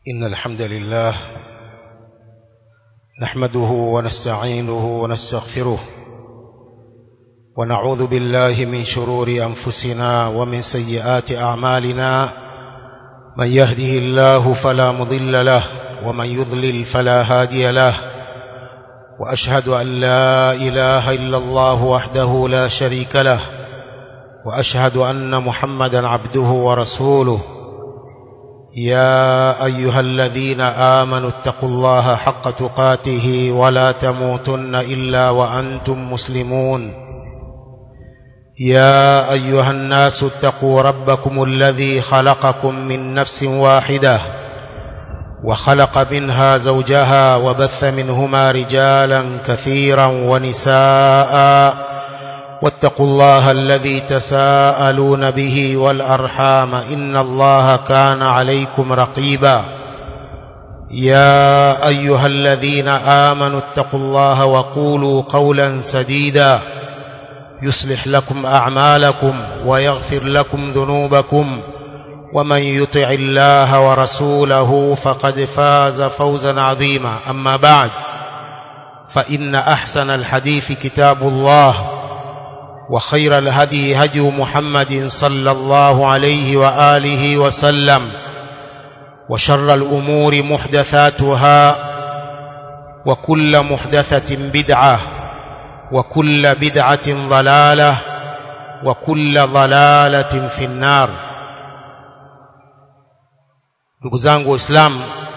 إن الحمد لله نحمده ونستعينه ونستغفره ونعوذ بالله من شرور أنفسنا ومن سيئات أعمالنا من يهده الله فلا مضل له ومن يضلل فلا هادي له وأشهد أن لا إله إلا الله وحده لا شريك له وأشهد أن محمدا عبده ورسوله يا أيها الذين آمنوا اتقوا الله حق تقاته ولا تموتن إلا وأنتم مسلمون يا أيها الناس اتقوا ربكم الذي خلقكم من نفس واحدة وخلق منها زوجها وبث منهما رجالا كثيرا ونساء واتقوا الله الذي تساءلون به والأرحام إن الله كان عليكم رقيبا يا أيها الذين آمنوا اتقوا الله وقولوا قولا سديدا يصلح لكم أعمالكم ويغفر لكم ذنوبكم ومن يطع الله ورسوله فقد فاز فوزا عظيما أما بعد فإن أحسن الحديث كتاب الله وخير الهدي هدي محمد صلى الله عليه وآله وسلم وشر الأمور محدثاتها وكل محدثة بدعة وكل بدعة ضلالة وكل ضلالة في النار ndugu zangu waislamu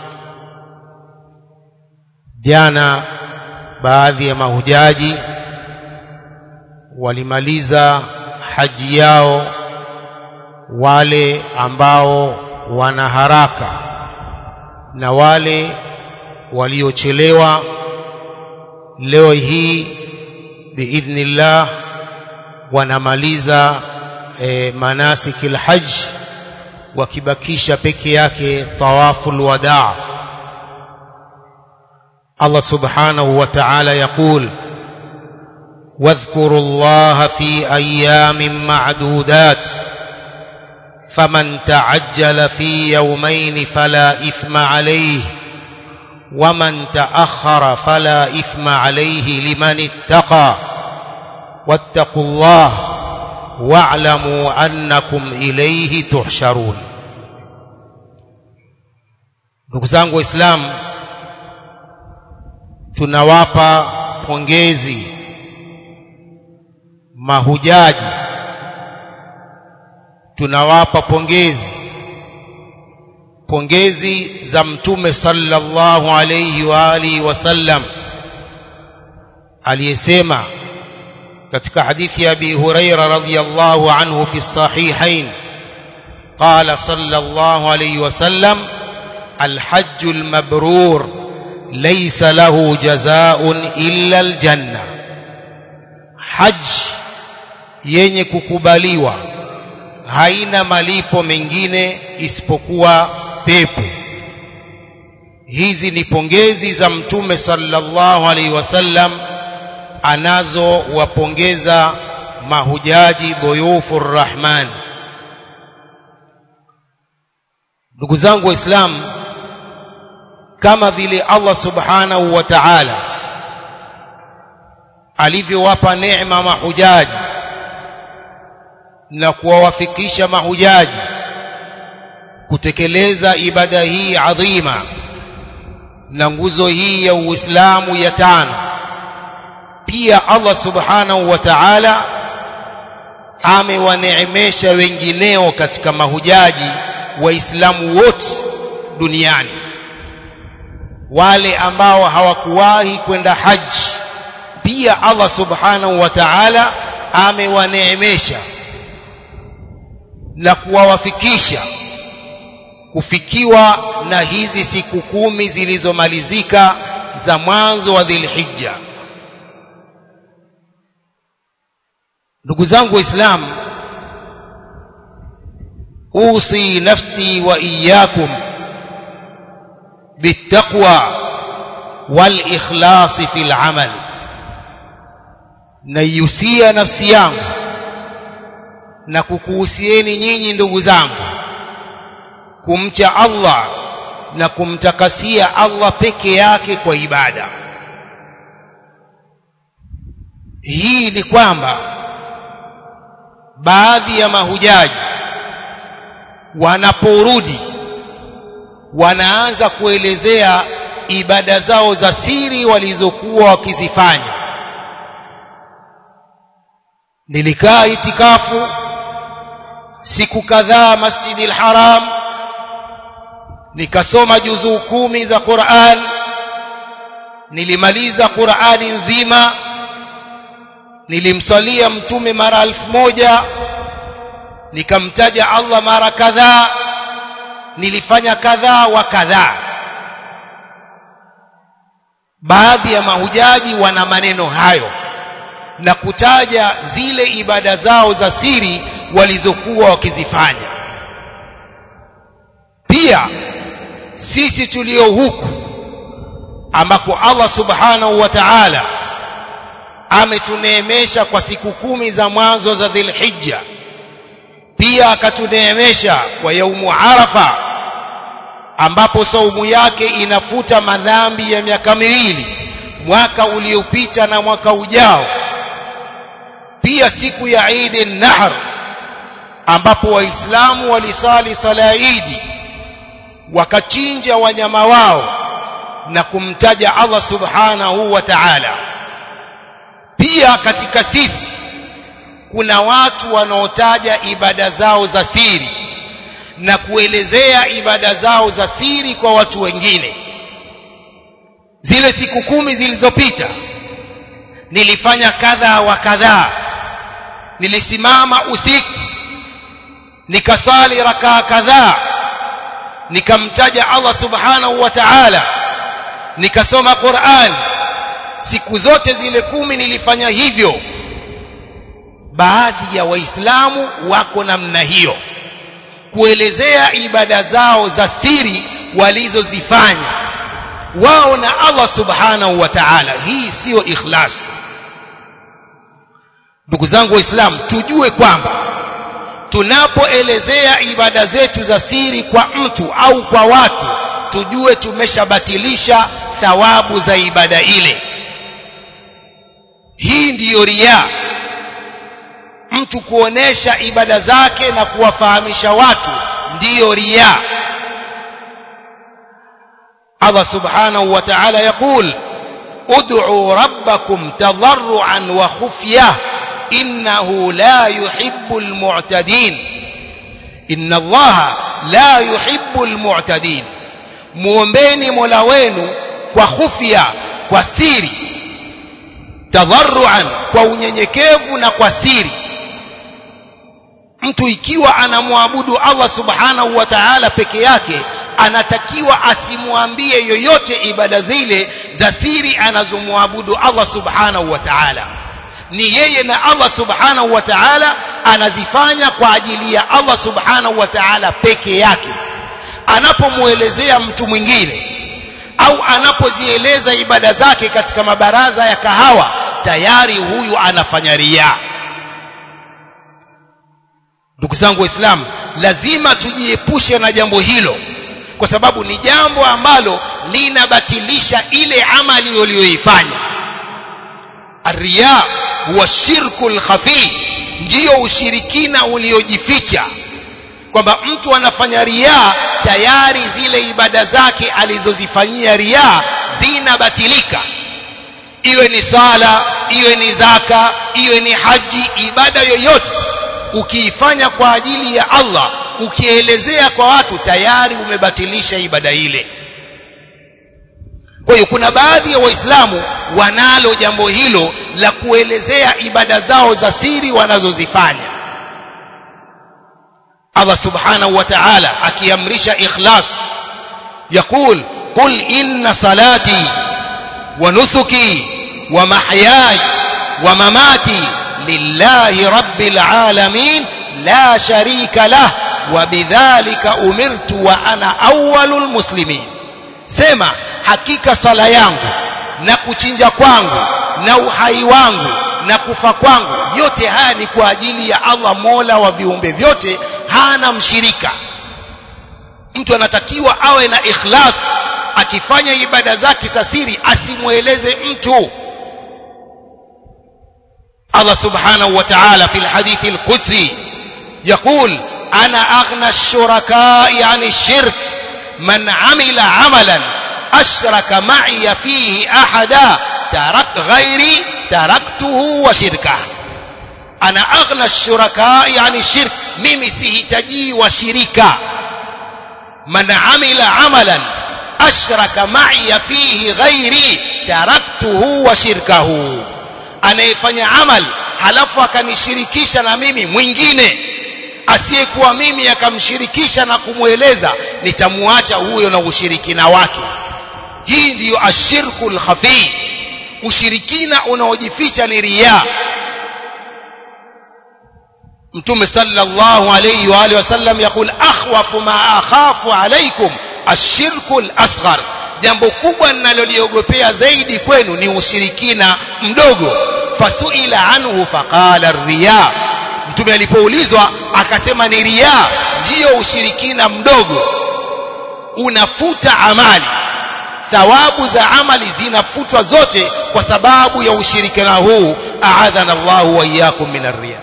jana baadhi ya mahujaji walimaliza haji yao wale ambao wana haraka na wale waliochelewa leo hii biidhnillah wanamaliza e, manasiki alhajj wakibakisha peke yake tawaful wadaa Allah subhanahu wa ta'ala yaqul واذكروا الله في ايام معدودات فمن تعجل في يومين فلا اثم عليه ومن تاخر فلا اثم عليه لمن اتقى واتقوا الله واعلموا انكم اليه تحشرون ndugu zangu waislamu tunawapa pongezi mahujaji tunawapa pongezi pongezi za mtume sallallahu alayhi wa alihi wasallam aliyesema katika hadithi ya Abi Huraira radhiyallahu anhu fi sahihain قال صلى الله عليه وسلم الحج المبرور ليس له جزاء إلا الجنة حج yenye kukubaliwa haina malipo mengine isipokuwa pepo hizi ni pongezi za mtume sallallahu alaihi wasallam anazowapongeza mahujaji dhuyufu rrahman ndugu zangu waislamu kama vile Allah subhanahu wa ta'ala alivyowapa neema mahujaji na kuwawafikisha mahujaji kutekeleza ibada hii adhima na nguzo hii ya Uislamu ya tano pia Allah subhanahu wa ta'ala amewaneemesha wengineo katika mahujaji waislamu wote duniani wale ambao hawakuwahi kwenda haji pia Allah subhanahu wa ta'ala amewaneemesha na kuwawafikisha kufikiwa na hizi siku kumi zilizomalizika za mwanzo wa Dhulhijja ndugu zangu waislamu usi nafsi wa iyyakum bittaqwa wal ikhlasi fil amal naihusia nafsi yangu na kukuhusieni nyinyi ndugu zangu kumcha Allah na kumtakasia Allah peke yake kwa ibada hii ni kwamba baadhi ya mahujaji wanaporudi wanaanza kuelezea ibada zao za siri walizokuwa wakizifanya nilikaa itikafu siku kadhaa Masjidil Haram nikasoma juzuu kumi za Qur'an nilimaliza Qur'ani nzima nilimswalia mtume mara elfu moja nikamtaja Allah mara kadhaa nilifanya kadhaa wa kadhaa baadhi ya mahujaji wana maneno hayo na kutaja zile ibada zao za siri walizokuwa wakizifanya pia sisi tulio huku ambako Allah subhanahu wa ta'ala ametuneemesha kwa siku kumi za mwanzo za Dhulhijja pia akatuneemesha kwa yaumu Arafa ambapo saumu yake inafuta madhambi ya miaka miwili mwaka uliopita na mwaka ujao pia siku ya Eid an-Nahr ambapo waislamu walisali sala Eid wakachinja wanyama wao na kumtaja Allah subhanahu wa ta'ala pia katika sisi kuna watu wanaotaja ibada zao za siri na kuelezea ibada zao za siri kwa watu wengine zile siku kumi zilizopita nilifanya kadha wa kadhaa nilisimama usiku nikasali rakaa kadhaa nikamtaja Allah subhanahu wa ta'ala nikasoma Qur'an siku zote zile kumi nilifanya hivyo baadhi ya waislamu wako namna hiyo kuelezea ibada zao za siri walizozifanya wao na Allah subhanahu wa ta'ala hii siyo ikhlas ndugu zangu waislamu tujue kwamba tunapoelezea ibada zetu za siri kwa mtu au kwa watu tujue tumeshabatilisha thawabu za ibada ile hii ndiyo riya mtu kuonesha ibada zake na kuwafahamisha watu ndiyo riya Allah subhanahu wa ta'ala yakul ud'u rabbakum tadarruan wa khufyah innahu la yuhibbul mu'tadin inna Allah la yuhibbul mu'tadin muombeni Mola wenu kwa khufya kwa siri tadarruan kwa unyenyekevu na kwa siri mtu ikiwa anamwabudu Allah subhanahu wa ta'ala peke yake anatakiwa asimwambie yoyote ibada zile za siri anazomwabudu Allah subhanahu wa ta'ala ni yeye na Allah subhanahu wa ta'ala anazifanya kwa ajili ya Allah subhanahu wa ta'ala peke yake anapomuelezea mtu mwingine au anapozieleza ibada zake katika mabaraza ya kahawa tayari huyu anafanya riaa ndugu zangu waislamu lazima tujiepushe na jambo hilo kwa sababu ni jambo ambalo linabatilisha ile amali uliyoifanya arriya huwa shirku lkhafi ndiyo ushirikina uliojificha kwamba mtu anafanya riaa tayari zile ibada zake alizozifanyia riaa zinabatilika iwe ni sala iwe ni zaka iwe ni haji ibada yoyote ukiifanya kwa ajili ya Allah ukielezea kwa watu tayari umebatilisha ibada ile kwa hiyo kuna baadhi ya waislamu wanalo jambo hilo la kuelezea ibada zao za siri wanazozifanya Allah subhanahu wa ta'ala akiamrisha ikhlas يقول قل إن صلاتي ونسكي ومحياي ومماتي لله رب العالمين لا شريك له وبذلك أمرت وأنا أول المسلمين سما hakika sala yangu na kuchinja kwangu na uhai wangu na kufa kwangu yote haya ni kwa ajili ya Allah Mola wa viumbe vyote hana mshirika mtu anatakiwa awe na ikhlas akifanya ibada zake za siri asimweleze mtu Allah subhanahu wa ta'ala fi alhadith alqudsi يقول أنا أغنى الشركاء عن الشرك من عمل عملا أشرك معي فيه أحدا ترك غيري تركته وشركه أنا أغنى الشركاء عن الشرك mimi sihitaji washirika man amila amalan ashraka ma'iya fihi ghairi taraktuhu wa shirkahu anayefanya amal halafu akanishirikisha na mimi mwingine asiyekuwa mimi akamshirikisha na kumweleza nitamuacha huyo na ushirikina wake hii ndiyo ashirku lkhafi ushirikina unaojificha ni riya mtume sallallahu alayhi wa alihi wasallam yakul akhwafu ma akhafu alaykum ashirku al-asghar jambo kubwa ninaloliogopea zaidi kwenu ni ushirikina mdogo fasuila anhu faqala riya mtume alipoulizwa akasema ni riya ndiyo ushirikina mdogo unafuta amali thawabu za amali zinafutwa zote kwa sababu ya ushirikina huu aadhana Allahu wa iyyakum min ar-riya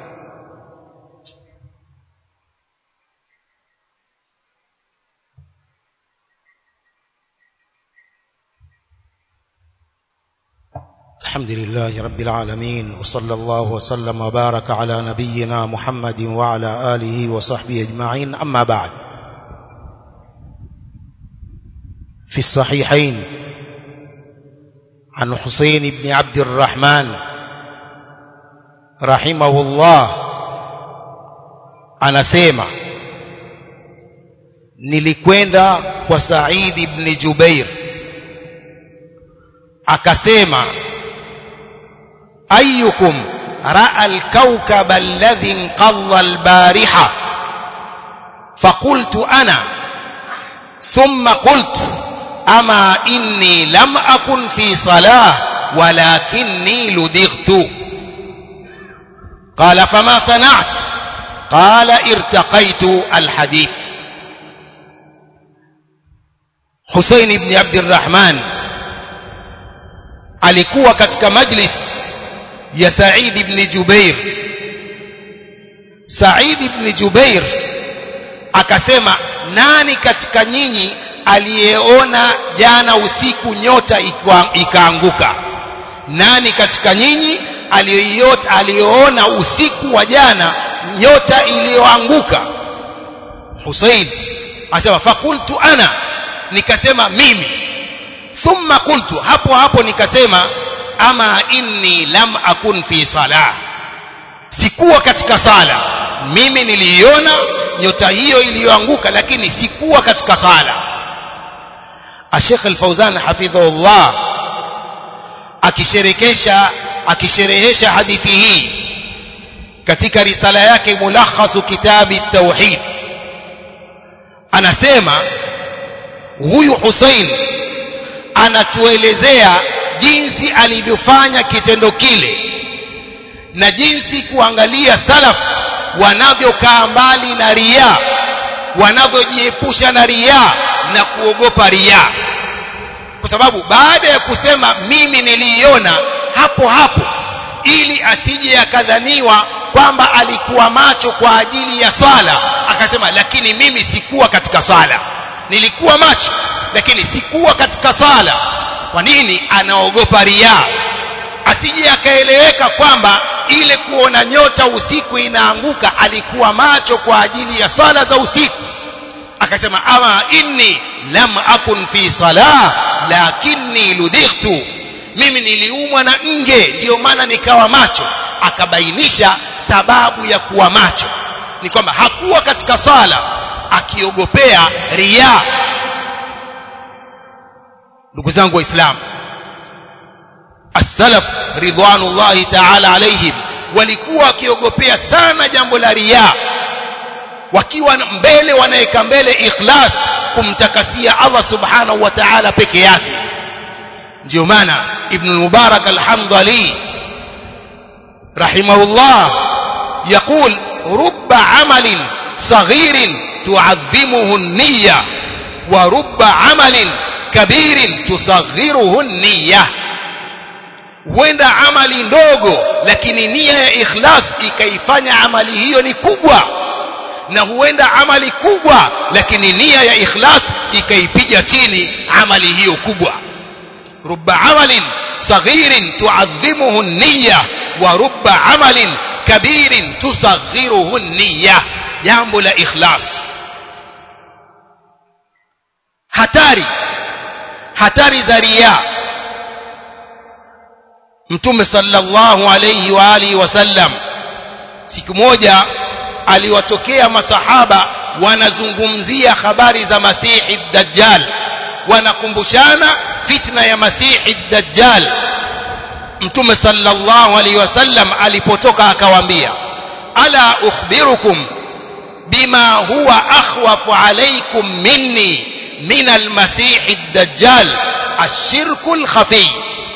الحمد لله رب العالمين وصلى الله وسلم وبارك على نبينا محمد وعلى آله وصحبه أجمعين أما بعد في الصحيحين عن حسين بن عبد الرحمن رحمه الله anasema nilikwenda kwa Said ibn Jubair akasema أيكم رأى الكوكب الذي انقض البارحة فقلت أنا ثم قلت أما إني لم أكن في صلاة ولكني لدغت قال فما صنعت قال ارتقيت الحديث حسين بن عبد الرحمن alikuwa katika majlis ya Said ibn Jubair Said ibn Jubair akasema nani katika nyinyi aliyeona jana usiku nyota ikaanguka nani katika nyinyi aliyeona usiku wa jana nyota iliyoanguka Hussein asema fakultu ana nikasema mimi thumma qultu hapo hapo nikasema ama inni lam akun fi salah sikuwa katika sala mimi niliiona nyota hiyo iliyoanguka lakini sikuwa katika sala Sheikh Al-Fauzan hafidhahullah akisherekesha akisherehesha hadithi hii katika risala yake mulakhasu kitabi tauhid anasema huyu Hussein anatuelezea jinsi alivyofanya kitendo kile na jinsi kuangalia salaf wanavyokaa mbali na ria wanavyojiepusha na ria na kuogopa ria kwa sababu baada ya kusema mimi niliiona hapo hapo ili asije akadhaniwa kwamba alikuwa macho kwa ajili ya swala akasema lakini mimi sikuwa katika swala nilikuwa macho lakini sikuwa katika sala kwa nini anaogopa ria asije akaeleweka kwamba ile kuona nyota usiku inaanguka alikuwa macho kwa ajili ya swala za usiku akasema ama inni lam akun fi salah lakinni ludightu mimi niliumwa na nge ndiyo maana nikawa macho akabainisha sababu ya kuwa macho ni kwamba hakuwa katika sala akiogopea ria ndugu zangu waislamu as-salaf ridwanullahi ta'ala alaihim walikuwa wakiogopea sana jambo la riya wakiwa mbele wanaweka mbele ikhlas kumtakasia Allah subhanahu wa ta'ala peke yake ndio maana ibn mubarak al-hamdali rahimahullah يقول رب عمل صغير تعظمه النية ورب عمل كبير تصغره النية huenda amali ndogo lakini nia ya ikhlas ikaifanya amali hiyo ni kubwa na huenda amali kubwa lakini nia ya ikhlas ikaipiga chini amali hiyo kubwa rubba amalin saghirin tuadhimuhu an-niyya wa rubba amalin kabirin tusaghiruhu an-niyya jambo la ikhlas hatari hatari za riya mtume sallallahu alayhi wa alihi wasallam siku moja aliwatokea masahaba wanazungumzia habari za masihi dajjal wanakumbushana fitna ya masihi dajjal mtume sallallahu alayhi wasallam alipotoka akawaambia ala ukhbirukum bima huwa akhwafu alaykum minni min almasihi dajjal ashirku alkhafi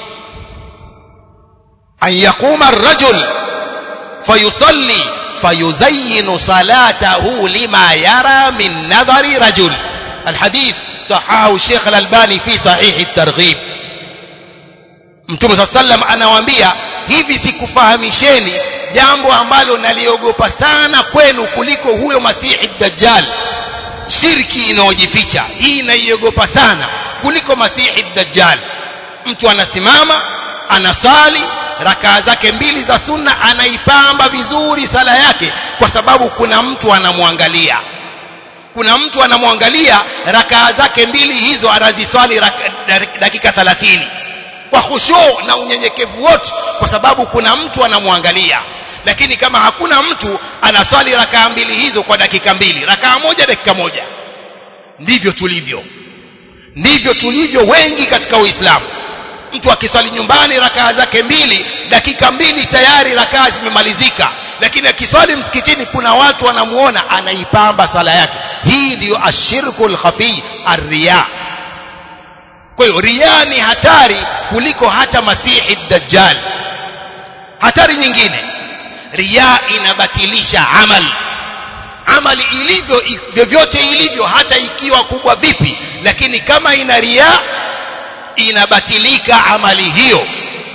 أن يقوم الرجل فيصلي فيزين صلاته لما يرى من نظر رجل الحديث صححه الشيخ الألباني في صحيح الترغيب Mtume صلى الله عليه وسلم anawaambia hivi sikufahamisheni jambo ambalo naliogopa sana kwenu kuliko huyo Masihi Dajjal shirki inayojificha hii naiogopa sana kuliko Masihi Dajjal mtu anasimama anasali rakaa zake mbili za sunna anaipamba vizuri sala yake kwa sababu kuna mtu anamwangalia kuna mtu anamwangalia rakaa zake mbili hizo anaziswali dakika 30 kwa khushu na unyenyekevu wote kwa sababu kuna mtu anamwangalia lakini kama hakuna mtu anaswali rakaa mbili hizo kwa dakika mbili rakaa moja dakika moja ndivyo tulivyo ndivyo tulivyo wengi katika uislamu mtu akiswali nyumbani rakaa zake mbili dakika mbili tayari rakaa zimemalizika lakini akiswali msikitini kuna watu wanamuona anaipamba sala yake hii ndiyo ashirkul khafi arriya kwa hiyo riya ni hatari kuliko hata masihi dajjal hatari nyingine riya inabatilisha amali amali ilivyo vyovyote ilivyo hata ikiwa kubwa vipi lakini kama ina riya inabatilika amali hiyo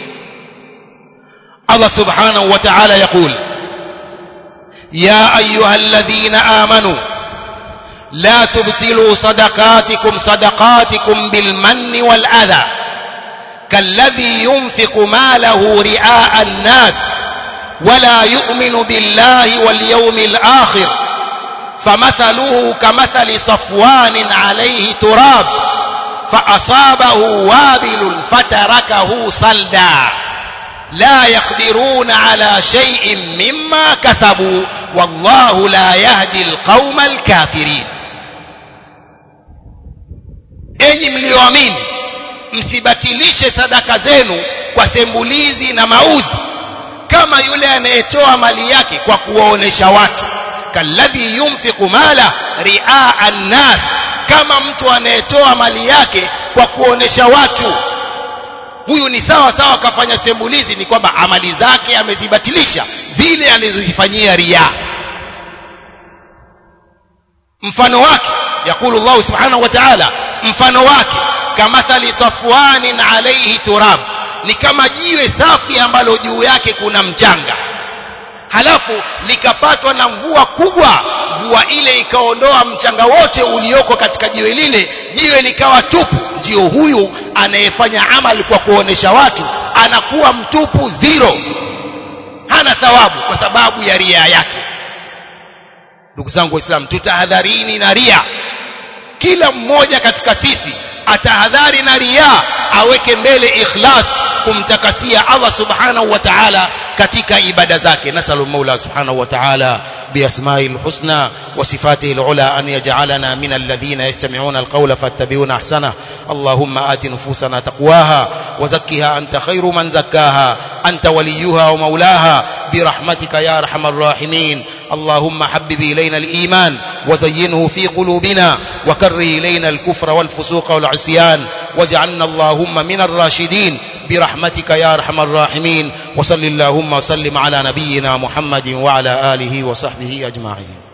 Allah subhanahu wa ta'ala يقول يا أيها الذين آمنوا لا تبطلوا صدقاتكم صدقاتكم بالمن والأذى كالذي ينفق ماله رئاء الناس ولا يؤمن بالله واليوم الآخر فمثله كمثل صفوان عليه تراب فأصابه وابل فتركه صلدا لا يقدرون على شيء مما كسبوا والله لا يهدي القوم الكافرين enyi mlioamini msibatilishe sadaka zenu kwa sembulizi na mauzi kama yule anayetoa mali yake kwa kuwaonesha watu kalladhi yunfiqu mala riaa annas kama mtu anayetoa mali yake kwa kuonesha watu huyu ni sawa sawa akafanya sembulizi ni kwamba amali zake amezibatilisha zile alizozifanyia riya mfano wake yakulu Allah subhanahu wa ta'ala mfano wake kamathali safwanin alayhi turab ni kama jiwe safi ambalo juu yake kuna mchanga halafu likapatwa na mvua kubwa mvua ile ikaondoa mchanga wote ulioko katika jiwe lile jiwe likawa tupu ndio huyu anayefanya amali kwa kuonesha watu anakuwa mtupu zero hana thawabu kwa sababu ya ria yake ndugu zangu waislamu tutahadharini na ria kila mmoja katika sisi atahadhari na ria aweke mbele ikhlas kumtakasia Allah subhanahu wa ta'ala katika ibada zake nasalu maula subhanahu wa ta'ala بأسمائه الحسنى وصفاته العلى أن يجعلنا من الذين يستمعون القول فاتبعون أحسنه اللهم آت نفوسنا تقواها وزكها أنت خير من زكاها أنت وليها ومولاها برحمتك يا أرحم الراحمين اللهم حبب إلينا الإيمان وزينه في قلوبنا وكره إلينا الكفر والفسوق والعصيان واجعلنا اللهم من الراشدين برحمتك يا أرحم الراحمين وصل اللهم وسلم على نبينا محمد وعلى آله وصحبه أجمعين